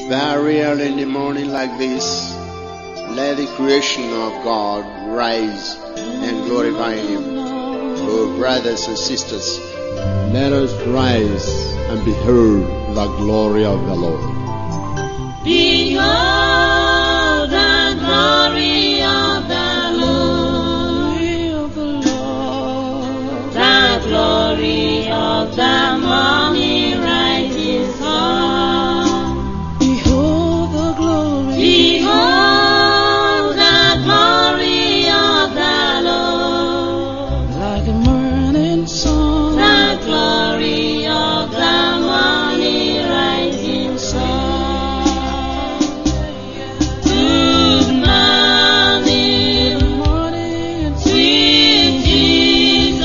Very early in the morning like this, let the creation of God rise and glorify Him. Oh, brothers and sisters, let us rise and behold the glory of the Lord. Behold the glory of the Lord, the glory of the morning rising sun. Behold the glory Behold the glory of the Lord, like a morning sun. the glory of the morning rising sun. Good morning. morning Sweet Jesus,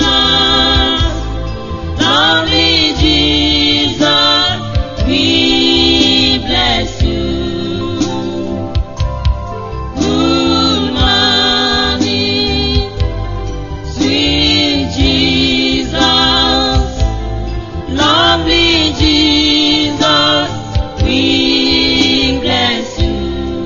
lovely Jesus, we bless you. Good morning, sweet Jesus, lovely Jesus, we bless you.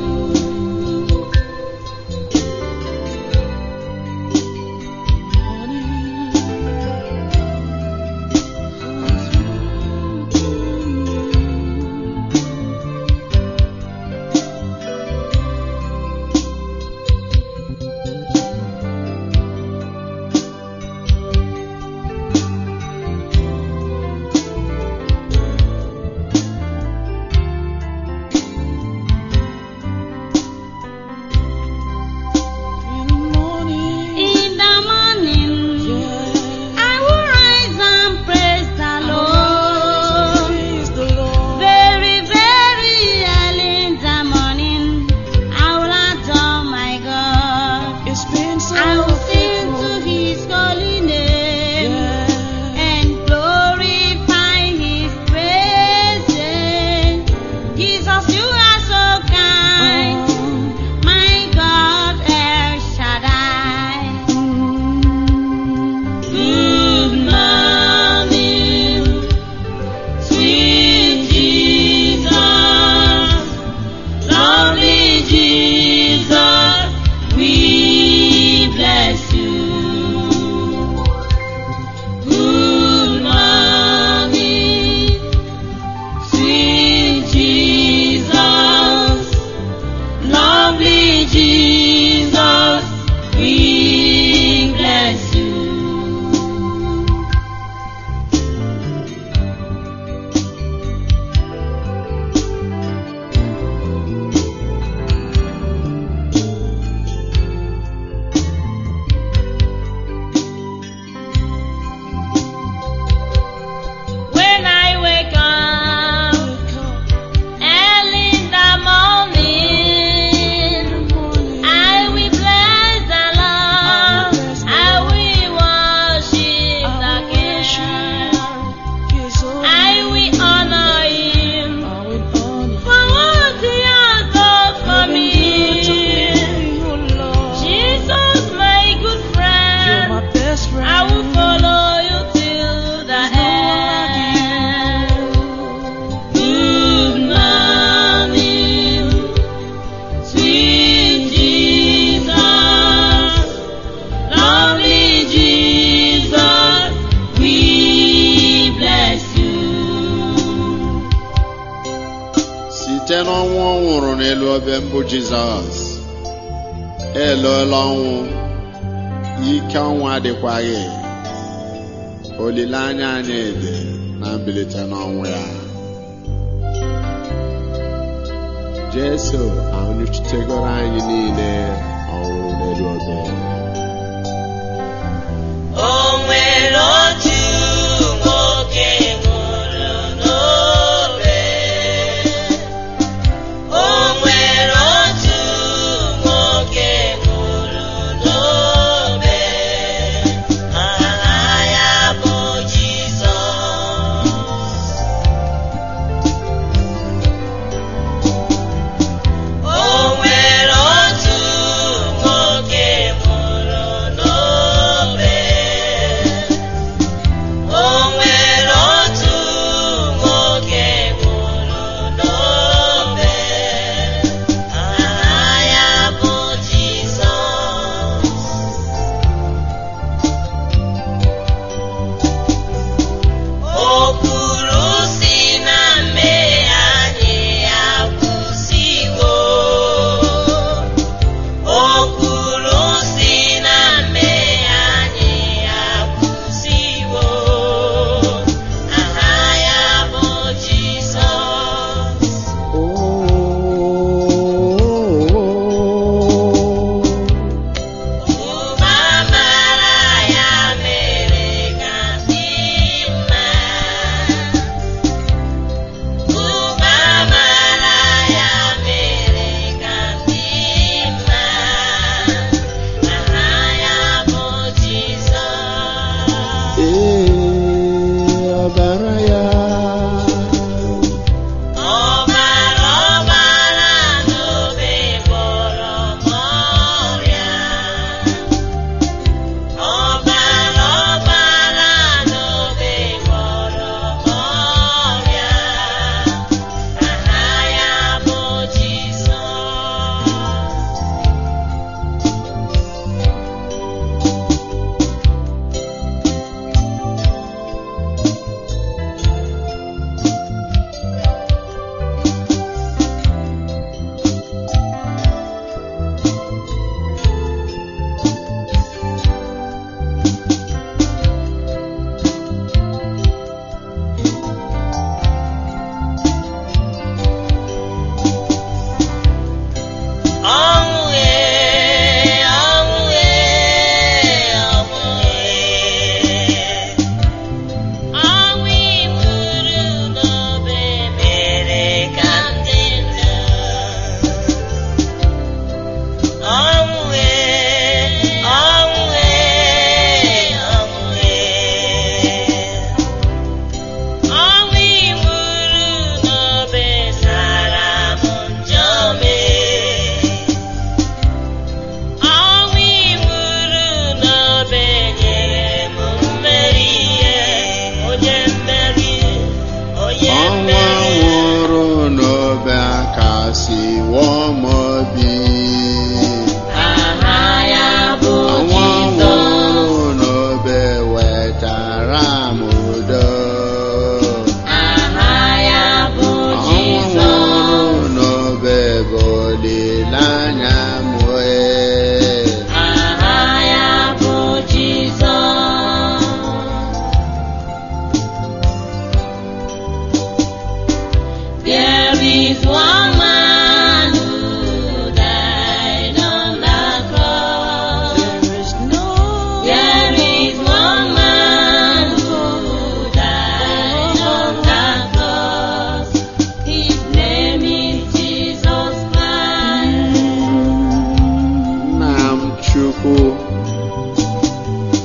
in the morning. In the morning, Yeah. I will rise and praise the Lord. Praise the Lord. Very, very early in the morning, I will adore my God. It's been so I will sing to faithful. His holy name Yeah. and glorify His praises. Jesus, you are so kind, my God, El Shaddai. Good morning, sweet Jesus, lovely Jesus, we bless you. Good morning, sweet Jesus, lovely Jesus, we bless you. When I wake up early in the morning, I will bless the Lord. I will worship the King. I will honor Him for what He has done for me. Jesus, my good friend. I will follow you till the end. Good morning, sweet Jesus, lovely Jesus, we bless you. Site n'ọnwụ ọ nwụrụ n'elu obe mbụ Jizọs, eloela ọnwụ, ike ọnwụ adịkwaghị. Olileanya anyị dị na mbilite n'ọnwụ ya. Jesu anwụchitegoro anyị niile ọnwụ n'elu obe. O nwere otu nwoke nwụrụ n'obe. O nwere otu nwoke nwụrụ n'obe. Aha ya bụ Jizọs. O nwere otu nwoke nwụrụ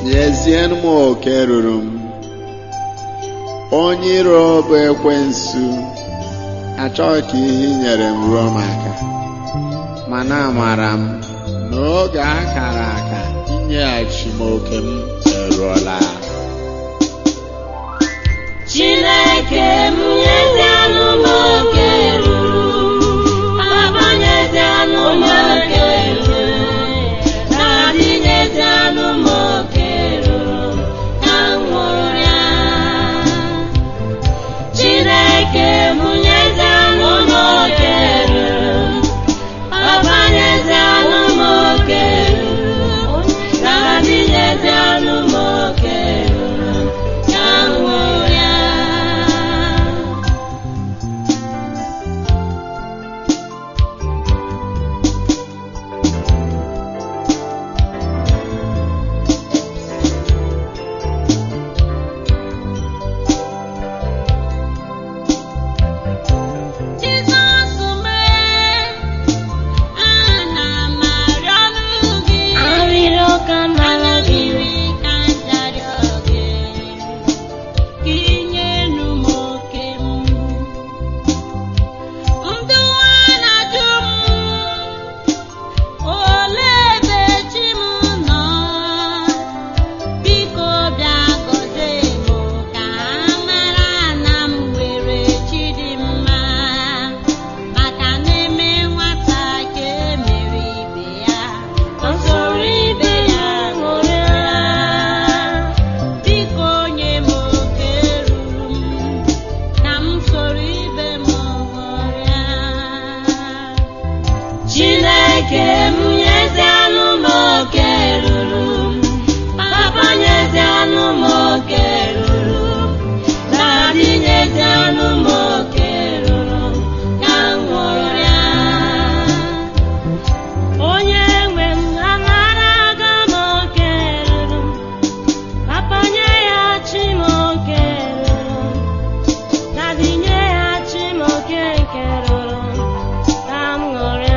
nyezienụ m oke ruru m onye iro bụ ekwensu achọghị ka ihe i nyere m ruo m aka mana amara m n'oge akara aka inyeghachi m oke m eruola Chineke m nyezianụ m oke ruru Papa nyezianụ m oke ruru Daddy nyezianụ m oke ruru ka m ṅụrụ ya Chineke m nyezianụ m oke ruru Papa nyezianụ m oke ruru Daddy nyezianụ m oke ruru ka m ṅụrụ ya Jizọs mee ana m arịọrụ gị arịrịọ ka m arịọrọ ka m darịọ gị ka inyenu m oke m ndụ a na-ajụ m olee ebe chi m nọ biko bịa gọzie m ka ha mara na m nwere chi dị mma maka na-eme nwata ka emere ibe ya ọ soro ibe ya ṅụrịa biko nye m oke ruru m na m soro ibe m ṅụrịa Chineke m nyezianụ m oke ruru m Papa nyezianụ m oke ruru m Daddy nyezianụ m oke ruru m ka m ṅụrịa Onye nwe m anara aga m oke ruru m Papa nye ya chi m oke ruru m Daddy nye ya chi m oke nke ruru m ka m ṅụrịa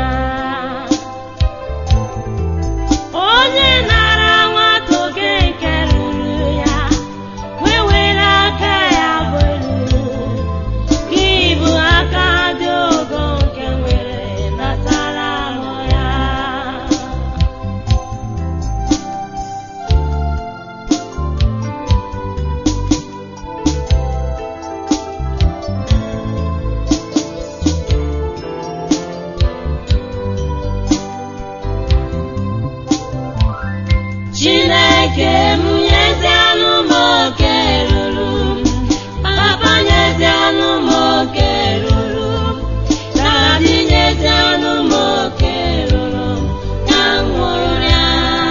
onye nara nwata oke nke ruru ya wee were aka ya bụ elu gị bụ aka dị ogo nke nwere natara ahụ ya Chineke m nyezianụ m oke ruru m Papa nyezianụ m oke ruru m Daddy nyezianụ m oke ruru m ka m ṅụrụ ya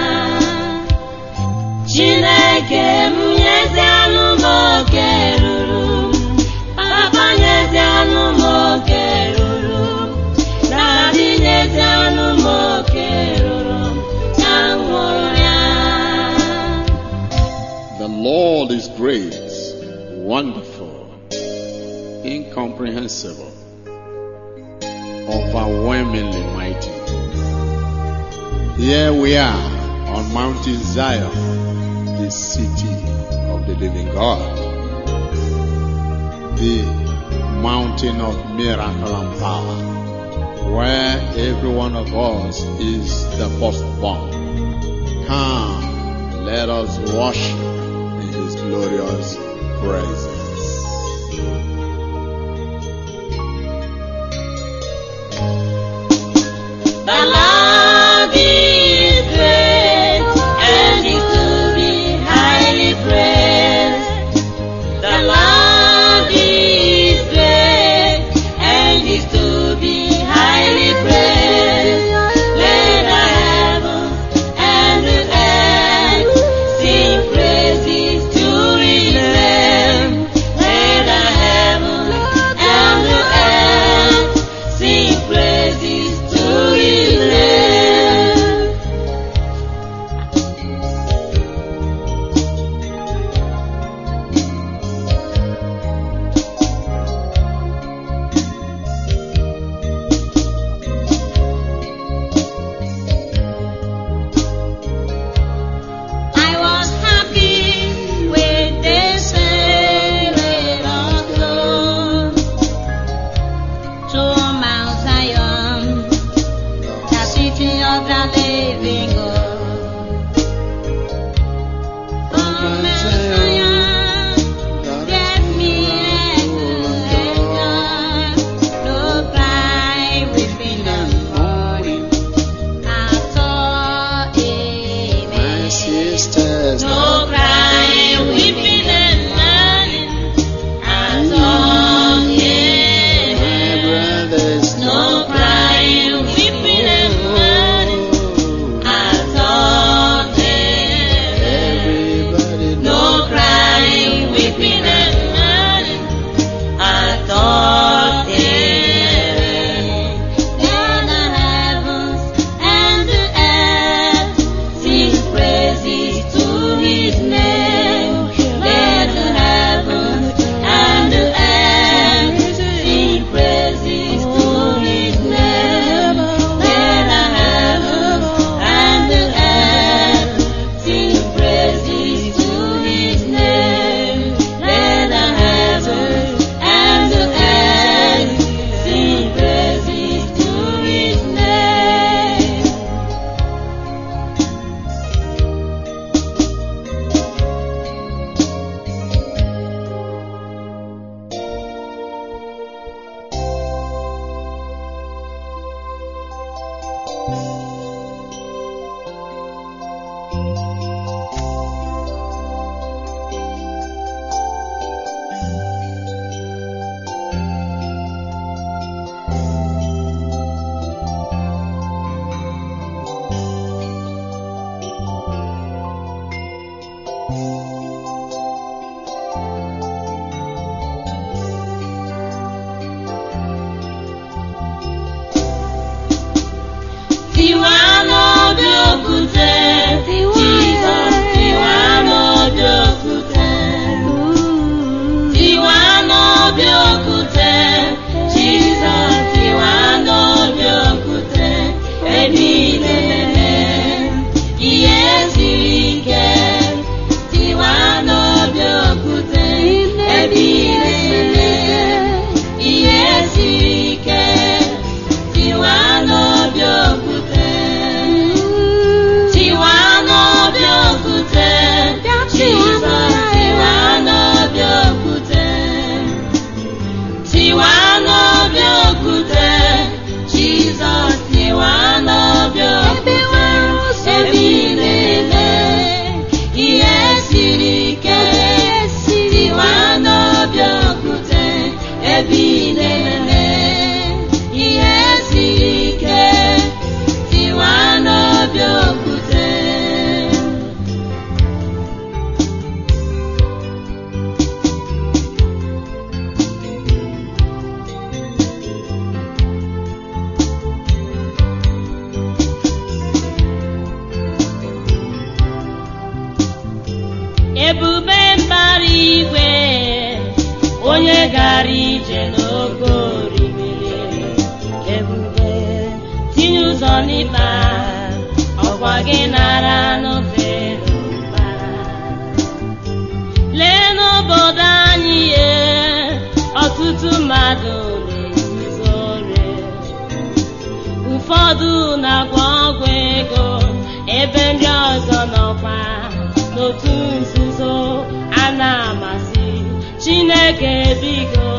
Chineke m nyezianụ m oke ruru m Papa nyezianụ m oke ruru m Daddy nyezianụ m oke ruru m ka m ṅụrụ ya The Lord is great, wonderful, incomprehensible, overwhelmingly mighty. Here we are on Mountain Zion, the city of the living God, the mountain of miracle and power, where every one of us is the firstborn. Come, let us worship in His glorious presence. The Lord is great and is to be highly praised. The Lord is great and is to be highly praised. Let the heavens and the earth sing praises to His name. Let the heavens and the earth sing praises to His name. ebube mbara igwe onye gara ije n'oke orimiri ebube tinye ụzọ n'ịkpa ọkwa gị nara n'ofere mbara lee n'obodo anyị ye ọtụtụ mmadụ na-ezuzu ore ụfọdụ na-agwọ ọgwụ ego ebe ndị ọzọ nọkwa n'otu nzuzo a na-amasị chineke biko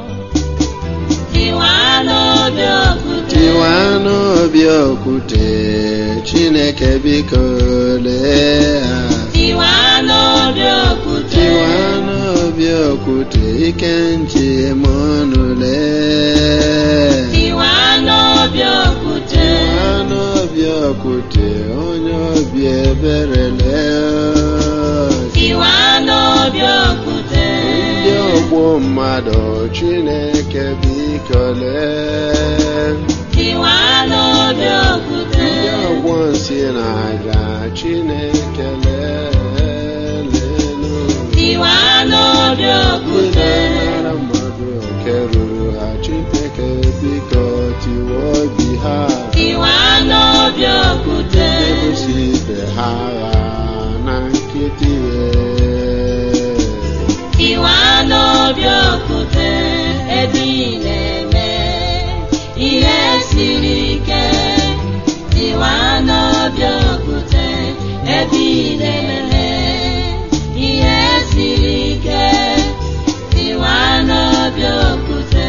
tiwa n'obi okwute tiwa n'obi okwute chineke biko lee ha tiwa n'obi okwute tiwa n'obi okwute ike nchi eme ọnụ lee tiwa n'obi okwute tiwa n'obi okwute onye obi ebere lee tiwa n'obi okwute ndị ọgbọ mmadụ chineke biko lee tiwa n'obi okwute ndị ọgbọ nsị na-aja chineke lelenu tiwa n'obi ndị okwute na-anara mmadụ oke ruru ha chineke biko tiwa obi ha tiwa n'obi okwute ebusi ibe ha agha na nkịtị tiwa n'obi okwute ebe ị na-eme ihe siri ike tiwa n'obi okwute ebe ị na-eme ihe siri ike tiwa n'obi okwute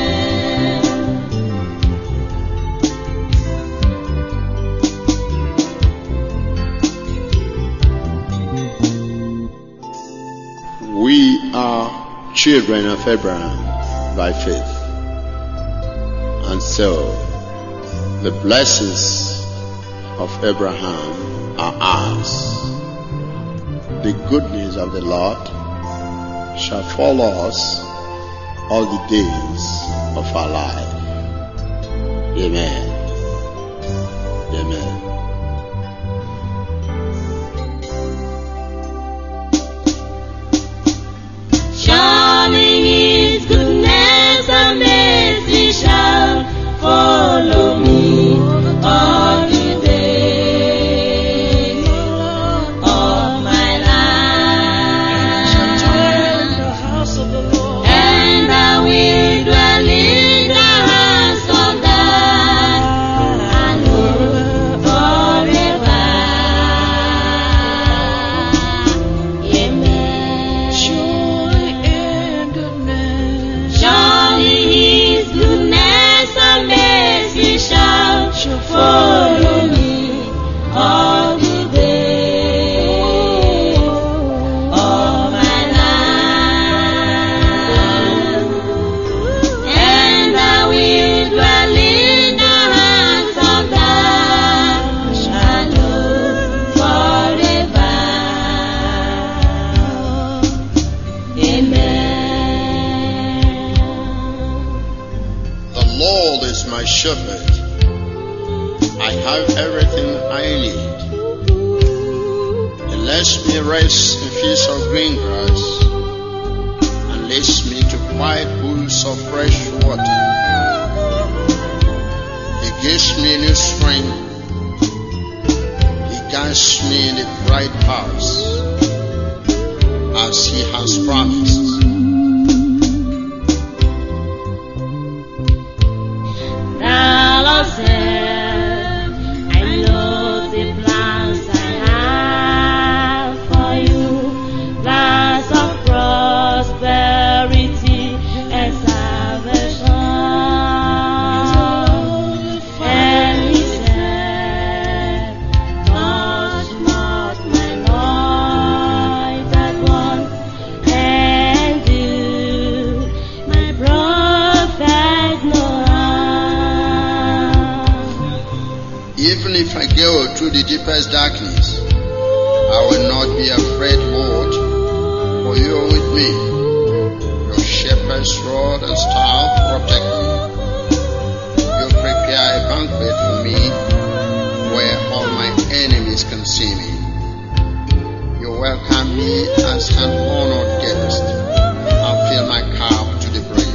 We are children of Abraham by faith. And so, the blessings of Abraham are ours. The goodness of the Lord shall follow us all the days of our life. Amen. Amen. Surely His goodness and mercy shall follow me all the days of my life, and I will dwell in the house of God forever. Amen. Surely His goodness and mercy shall follow me all the days of my life, and I will dwell in the house of God forever. Amen. The Lord is my shepherd. I have everything I need. He lets me rest in fields of green grass and leads me to quiet pools of fresh water. He gives me new strength. He guides me in the bright paths as he has promised. The Lord said, I know the plans I have for you, plans of prosperity and salvation. And He said, touch not my anointed one, and do my prophet no harm. Even if I go through the deepest darkness, I will not be afraid, Lord, for you are with me. Your shepherd's rod and staff protect me. You prepare a banquet for me where all my enemies can see me. You welcome me as an honored guest and fill my cup to the brim.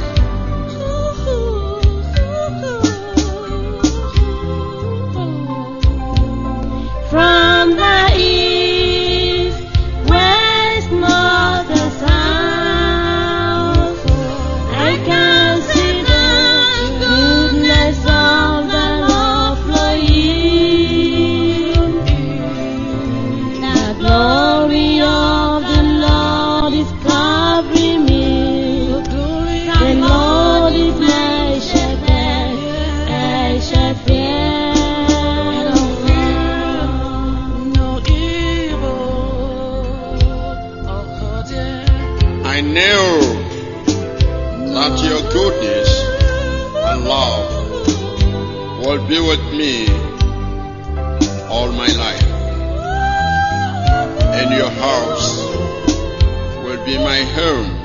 From the east, west, north, and south, I can see the goodness of the Lord flowing. The glory of the Lord is covering me. The Lord is my shepherd, I shall fear no harm. No evil occurred there. I know that your goodness and love will be with me all my life. And your house will be my home